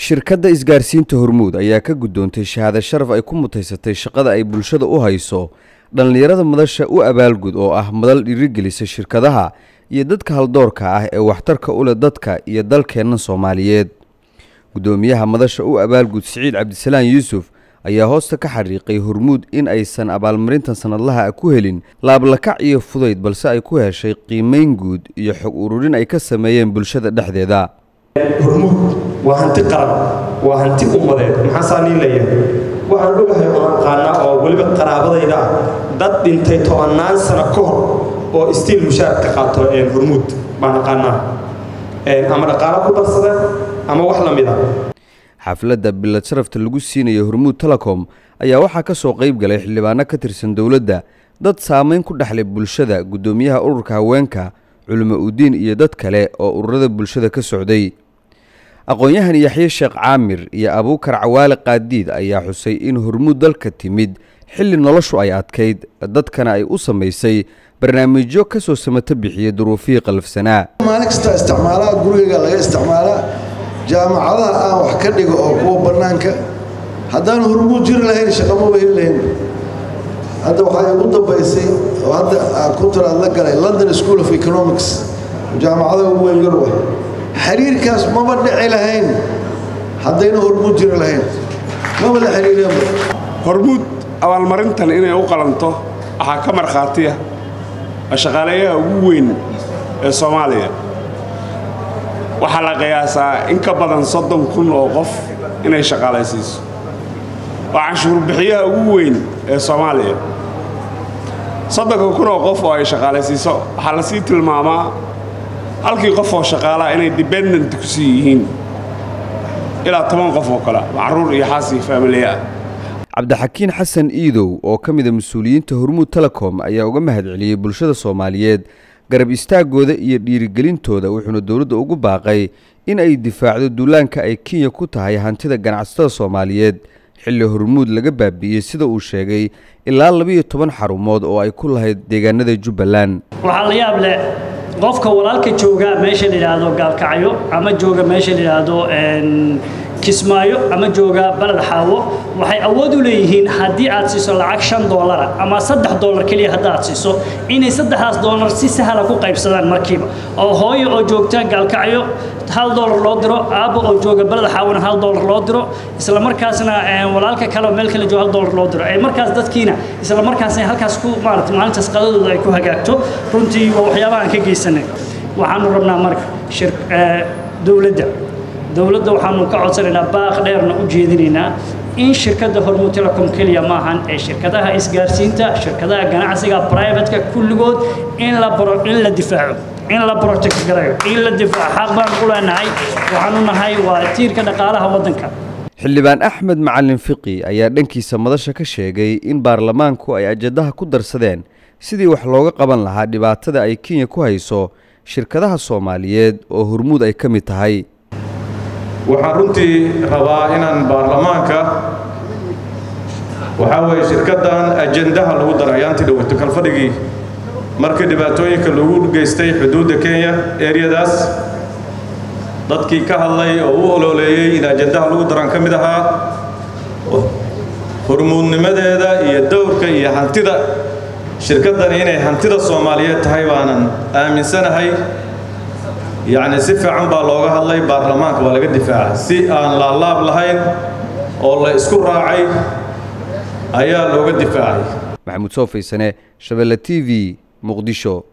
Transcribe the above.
shirkadda isgaarsiinta hormuud ayaa ka guddoontay shahaado sharaf ay ku mutaysatay shaqada ay bulshada u hayso dhallinyarada madasha u abaalgud oo ah madal dhiirigelisa shirkadaha iyo dadka haldoorka ah ee waxtarka u leh dadka iyo dalkeenna soomaaliyeed guddoomiyaha madasha u abaalgud siciid cabdisalaan yuusuf ayaa hoosta ka xariiqay hormuud in aysan abaalmarintan sanadlaha ah ku helin laablakac iyo fudayd balse ay ku heshay qiimayn guud iyo xog ururin ay ka sameeyeen bulshada dhexdeeda hormuud waa hanti qaran waa hanti ummadeed maxaa saanii leeyahay waxaan ogahay oo aqaanaa oo weliba qaraabadayda ah dad dhintay tobannaan sano ka hor oo istiil mushaar ka qaato hormuud baan aqaanaa ama dhaqaalo ku darsada ama wax la mid a xafladda bilad sharafta lagu siinayo hormuud telecom ayaa waxaa ka soo qayb galay xildhibaano ka tirsan dowladda dad saamayn ku dhexlay bulshada guddoomiyaha ururka haweenka culimo udiin iyo dad kale oo ururada bulshada ka socday aqoon-yahan yaxye sheekh caamir iyo abuukar cawaale qaadiid ayaa xusay in hormuud dalka timid xilli noloshu ay adkayd dadkana ay u samaysay barnaamijyo ka soo samato bixiyay duruufihii qalafsanaa maalin kasta isticmaalaa gurigayga laga isticmaalaa jaamacadaha aan wax ka dhigo oo kuwa bannaanka haddaan hormuud jiri lahayn shaqamaba heli lahayn hadda waxaa igu dambaysay oo hadda kuntaraad la galay london school of economics jaamacada ugu weyn yurub ah xiriirkaas maba dhici lahayn haddayna hormuud jiri lahayn maba la xiriireenba hormuud abaalmarintan inay u qalanto waxaa ka markhaatiya shaqaaleeyaha ugu weyn ee soomaaliya waxaa la qiyaasaa in ka badan soddon kun oo qof inay shaqaalaysiiso waa canshuurbixiyaha ugu weyn ee soomaaliya soddonka kun oo qof oo ay shaqaalaysiiso waxaa lasii tilmaamaa halkii qof oo shaqaalaa inay dependent ku sii yihiin ilaa toban qof oo kale macruur iyo xaasi faamiliye ah cabdixakiin xasan iidow oo ka mida mas-uuliyiinta hormuud telecom ayaa uga mahadceliyey bulshada soomaaliyeed garab istaagooda iyo dhiirigelintooda wuxuuna dowladda ugu baaqay in ay difaacdo duulaanka ay kenya ku tahay hantida ganacsatada soomaaliyeed xilli hormuud laga baabi'iyey sida uu sheegay ilaa labiiyo toban xarumood oo ay ku lahayd deegaanada jubbaland waxaa la yaab leh qofka walaalka jooga meesha la yidhaahdo gaalkacyo ama jooga meesha la yidhaahdo kismaayo ama jooga baled xaawo waxay awood u leeyihiin haddii aad siiso lacag shan doolara ama saddex doolar keliya haddaad siiso inay saddexdaas doolar si sahla ku qaybsadaan markiiba oo hooyo oo joogta gaalkacyo hal doolar loo diro aabbo oo jooga baled xaawona hal doolar loo diro isla markaasna walaalka kale oo meel kale jooga hal doolar loo diro ee markaas dadkiina isla markaasna halkaas ku maarata maalintaas qadadooda ay ku hagaagto runtii waa waxyaabaha aan ka geysanay waxaanu rabnaa marka dowladda dowladda waxaanu ka codsanaynaa baaq dheerna u jeedinaynaa in shirkadda hormuud telecom keliya maahan ee shirkadaha isgaarsiinta shirkadaha ganacsiga privatka kulligood in la in la difaaco in la protect garayo in la difaaco xaq baan ku leenahay waxaanu nahay waa tiirka dhaqaalaha waddanka xildhibaan axmed macalin fiqi ayaa dhankiisa madasha ka sheegay in baarlamaanku ay ajadaha ku darsadeen sidii wax looga qaban lahaa dhibaatada ay kenya ku hayso shirkadaha soomaaliyeed oo hormuud ay ka mid tahay waxaan runtii rabaa inaan baarlamaanka waxaa weeye shirkaddan ajendaha lagu daray ayaantii dhoweyto kalfadhigii markii dhibaatooyinka lagu geystay xuduudda kenya eryadaas dadkii ka hadlay oo u ololeeyey in ajendaha lagu daran ka mid ahaa hormuudnimadeeda iyo dowrka iyo hantida shirkaddani inay hantida soomaaliyeed tahay baanan aaminsanahay yacni si fiican baa looga hadlay baarlamaanka waa laga difaacay si aan laalaab lahayn oo la isku raacay ayaa looga difaacay maxamuud soo faysane shabeelle t v muqdisho